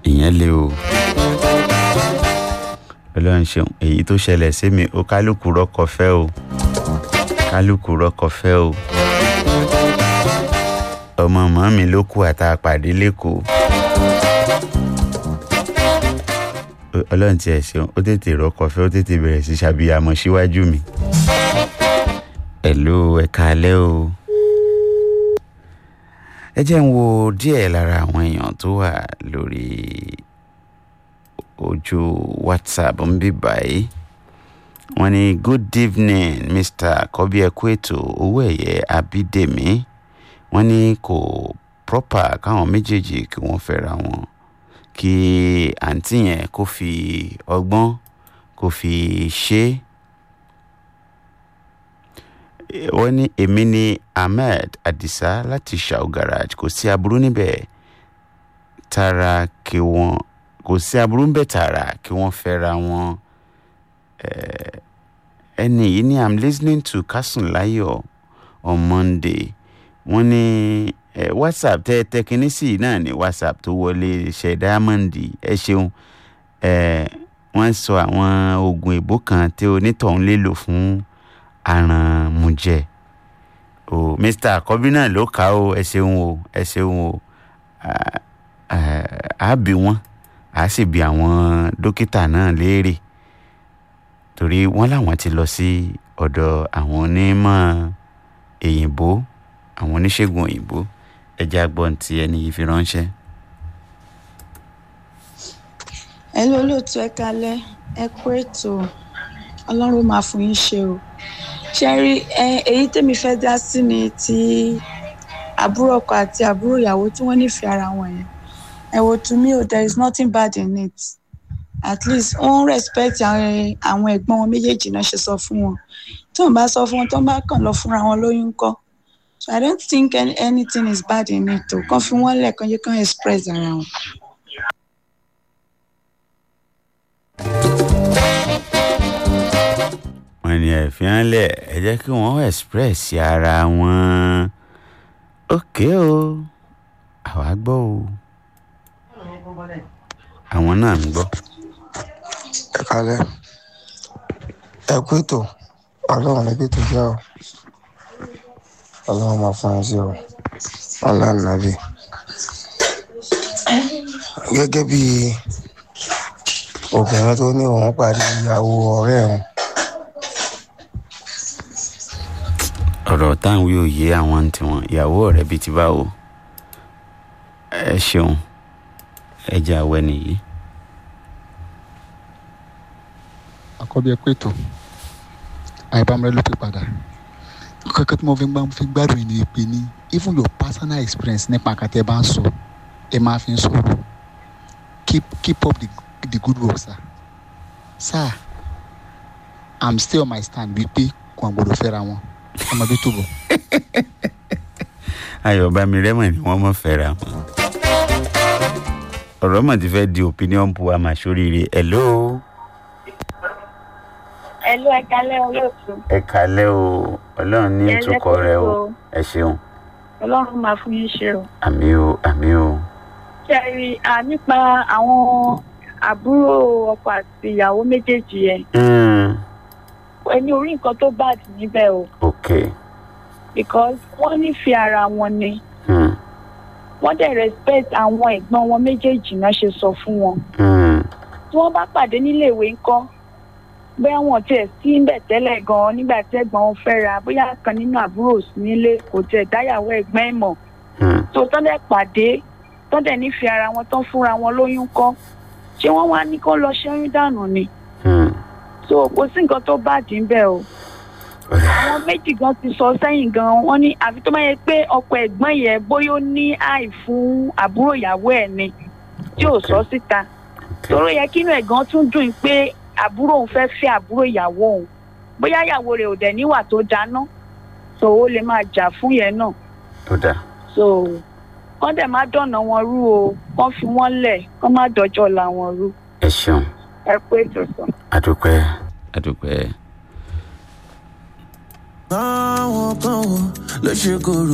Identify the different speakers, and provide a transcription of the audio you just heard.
Speaker 1: ìyẹn le o ọlọ́run ṣeun èyí tó ṣẹlẹ̀ sí mi ó kálukú rọ́kọ fẹ́ o kálukú rọ́kọ fẹ́ o ọmọ mọ́ mi ló kú àtàpàdé lẹ́kọ̀ọ́ ọlọ́run tiẹ̀ ṣeun ó tètè rọ́kọ fẹ́ ó tètè bẹ̀rẹ̀ sí ṣàbíyamọ síwájú mi ẹ̀lú ẹ̀ka alẹ́ o ẹ jẹ́ ń wo díẹ̀ lára àwọn èèyàn tó wà lórí ojú whatsapp ń bí báyìí wọ́n ní good evening mr kọ́bí ẹ̀kú ètò owó ẹ̀yẹ abídèmí wọ́n ní kò proper káwọn méjèèjì kí wọ́n fẹ́ra wọn kí àǹtí yẹn kó fi ọgbọ́n kó fi ṣe é wọ́n ní èmi ní ahmed adisa láti shao garage kò sí aburú níbẹ̀ tara kí wọ́n kò sí aburú níbẹ̀ tààrà kí wọ́n fẹ́ra wọn ẹni yìí ní i'm listening to Kasun Láyọ̀ on monday wọ́n ní whatsapp tẹ tẹkiní sí náà ní whatsapp tó wọlé ṣe diamond ẹ ṣeun wọ́n sọ àwọn oògùn èbó kan tí onítọ̀hún lè lò fún arànmùjẹ o mr àkọ́bí náà ló kà ó ẹ ṣeun o ẹ ṣeun o á bí wọn á sì bí àwọn dókítà náà léèrè torí wọ́n láwọn ti lọ sí ọ̀dọ̀ àwọn onímọ̀ èyìnbó àwọn oníṣègùn òyìnbó ẹjẹ agbọn tí ẹni yìí fi ránṣẹ́.
Speaker 2: ẹ ló lóòótọ́ ẹ kalẹ̀ ẹ kú ètò ọlọ́run máa fún yín ṣe o ṣe rí èyí tèmi fẹ́ dá sí ni ti àbúrò ọkọ àti àbúrò ìyàwó tí wọ́n nífẹ̀ẹ́ ara wọn yẹn ẹ wo to me o there is nothing bad in it at least wọ́n respect àwọn ẹ̀gbọ́n wọn méjèèjì náà ṣe sọ fún wọn tí wọ́n bá sọ fún wọn tó bá kàn lọ fúnra wọn lóyún kọ́ so i don't think any, anything is bad in it o kàn fi wọ́n lẹ̀ kàn yẹ kàn express ara wọn.
Speaker 1: wọ́n ní ẹ̀fín lẹ̀ ẹ jẹ́ kí wọ́n express ara wọn ókè o àwa gbọ́ o àwọn náà ń gbọ́.
Speaker 3: ẹ kalẹ ẹ kú ètò ọlọ́run níbi tó jẹ́ ọ ọlọ́run máa fún ẹ sí ọ ọlọ́run nàbí gẹ́gẹ́ bí obìnrin tó ní òun pàdé ìyàwó ọ̀rẹ́ òun
Speaker 1: ọ̀rọ̀ táwọn yóò yé àwọn tiwọn ìyàwó ọ̀rẹ́ bíi ti báwo ẹ ṣeun ẹ jẹ́ àwẹ̀ nìyí.
Speaker 4: àkọ́bí ẹ pé tó àìbámẹ́rẹ́ ló pè padà kẹ́kẹ́ tí mo fi gbá- fi gbádùn yìí ni pé ní even your personal experience nípa àkàtẹ́ bá ń sọ ẹ máa fi ń sọ̀rọ̀ keep keep up the, the good work sir sir i'm still on my stand wípé kò àgbọ̀dọ̀ fẹ́ra wọn ọmọ bí tó bọ̀.
Speaker 1: ayọ̀bámi rẹ́mọ̀ ni wọ́n mọ̀ fẹ́ra wọn. ọ̀rọ̀ mọ̀ ti fẹ́ di opinion pool àmàṣoríire hello
Speaker 5: ẹlú ẹka lẹ olóòtú
Speaker 1: ẹ kalẹ́ o ọlọ́run ní
Speaker 5: Ẹ
Speaker 1: ìtukọ̀
Speaker 5: lẹ́kọ̀ọ́
Speaker 1: rẹ o
Speaker 5: o.
Speaker 1: ẹ ṣeun
Speaker 5: ọlọ́run máa fún yín ṣe o.
Speaker 1: àmì o àmì o
Speaker 5: ṣe rí a nípa àwọn àbúrò ọkọ àti ìyàwó méjèèjì yẹn
Speaker 1: Mm,
Speaker 5: ẹni orí nǹkan tó bad níbẹ̀ o
Speaker 1: ok
Speaker 5: because wọ́n nífẹ̀ẹ́ ara wọn ni
Speaker 1: Mm,
Speaker 5: wọ́n dẹ̀ respect àwọn ẹ̀gbọ́n wọn méjèèjì náà ṣe sọ fún wọn
Speaker 1: mm,
Speaker 5: tí wọ́n bá pàdé nílé ìwé ńkọ́ bóyá wọn tiẹ̀ sí ńbẹ̀ tẹ́lẹ̀ gan-an nígbà tí ẹ̀gbọ́n wọn fẹ́ ra bóyá kan nínú àbúrò sí nílé kò tiẹ̀ dáyàwó ẹ̀gbọ́n ẹ̀ mọ̀
Speaker 1: mm.
Speaker 5: tó tọ́ dẹ̀ pàdé tọ́ dẹ̀ nífẹ̀ẹ́ ara wọn tán fúnra wọn lóyún kọ́ ṣé wọ́n wá ní kó lọ ṣẹ́yún dànù ni
Speaker 1: Mm.
Speaker 5: so kò sí nǹkan tó bàjẹ́ ń bẹ̀ o àwọn méjì gan ti sọ sẹ́yìn gan wọ́n ní àfi tó máa yẹ pé ọkọ ẹ̀gbọ́n yẹn bóyá ó ní àì fún àbúrò ìyàwó ẹ̀ ni tí ò sọ síta torí ó yẹ kínú ẹ̀ gan tún dùn pé àbúrò òun fẹ́ fẹ́ àbúrò ìyàwó òun bóyá ìyàwó rẹ̀ ò dẹ̀ níwà tó dáná so ó lè máa jà fún yẹn náà
Speaker 1: ó dà
Speaker 5: so kọ́ dẹ̀ má dọ̀nà wọn rú o kọ́ fi wọ́n lẹ̀ kọ́ má dọjọ́ la wọn rú
Speaker 1: ẹ ṣeun
Speaker 5: ẹ pé tó sọ.
Speaker 1: adúpẹ́ adúpẹ́.
Speaker 6: àwọn kan wò ló ṣe kóró.